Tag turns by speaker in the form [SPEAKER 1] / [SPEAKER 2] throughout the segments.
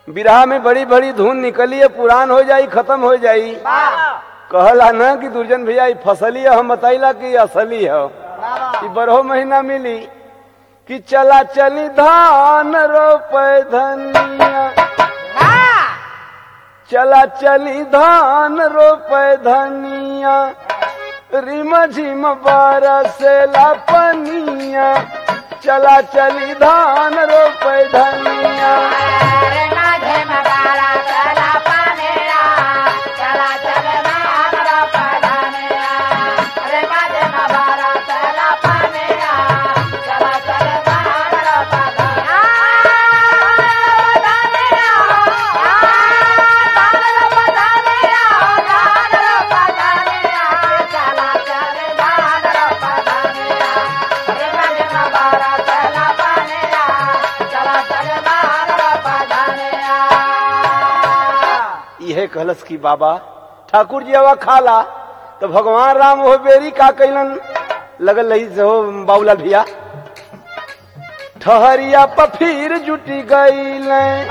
[SPEAKER 1] बिरहा में बड़ी बड़ी धुन निकली है पुरान हो जाई खत्म हो जाई कहला ना कि दुर्जन भैया ई फसली है हम बताइला कि असली है ई बरहो महीना मिली कि चला चली धान रोपे धनिया चला चली धान रोपे धनिया रिम झिम बरसेला पनिया चला चली धान रोपे धनिया यह कहलस की बाबा ठाकुर जी हवा खाला तो भगवान राम हो बेरी का कैलन लगल रही से हो बाबूलाल भैया ठहरिया पफीर जुटी गईल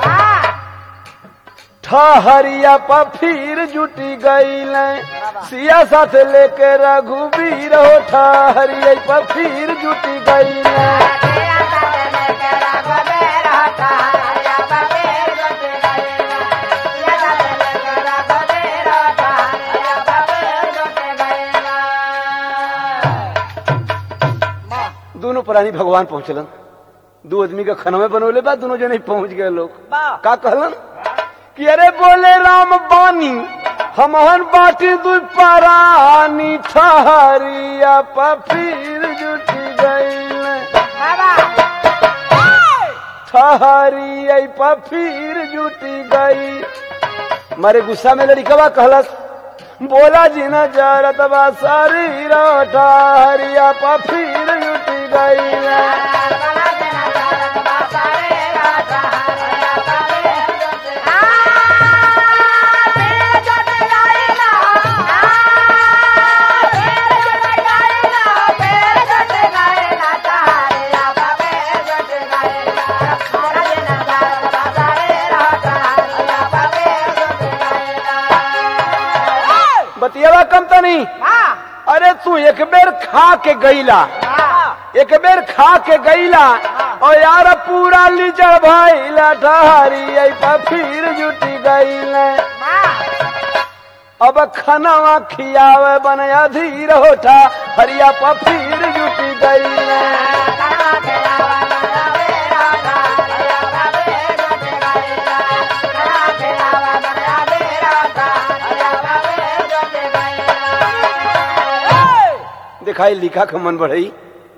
[SPEAKER 1] ठहरिया पफीर जुटी गईल सिया साथ लेके रघुवीर हो ठहरिया पफीर जुटी गईल दोनों प्राणी भगवान पहुंचलन दो आदमी का खनवे बनोले बा दोनों जने पहुंच गए लोग का कहलन कि अरे बोले राम बानी हमहन बाटी दू परानी ठहरिया पफीर जुटी गईल ठहरिया पफीर जुटी गई मारे गुस्सा में लड़िकवा कहलस बोला जी न जरत बा शरीर ठहरिया पफीर जुटी गई बतियावा कम तो नहीं अरे तू एक बेर खा के गईला एक बेर खा के गईला और यार पूरा लीचड़ भइला ठहरी आई पा फिर जुटी गईल अब खनवा खियावे बन अधीर होठा हरिया पा फिर जुटी गईल दिखाई लिखा खमन बढ़ई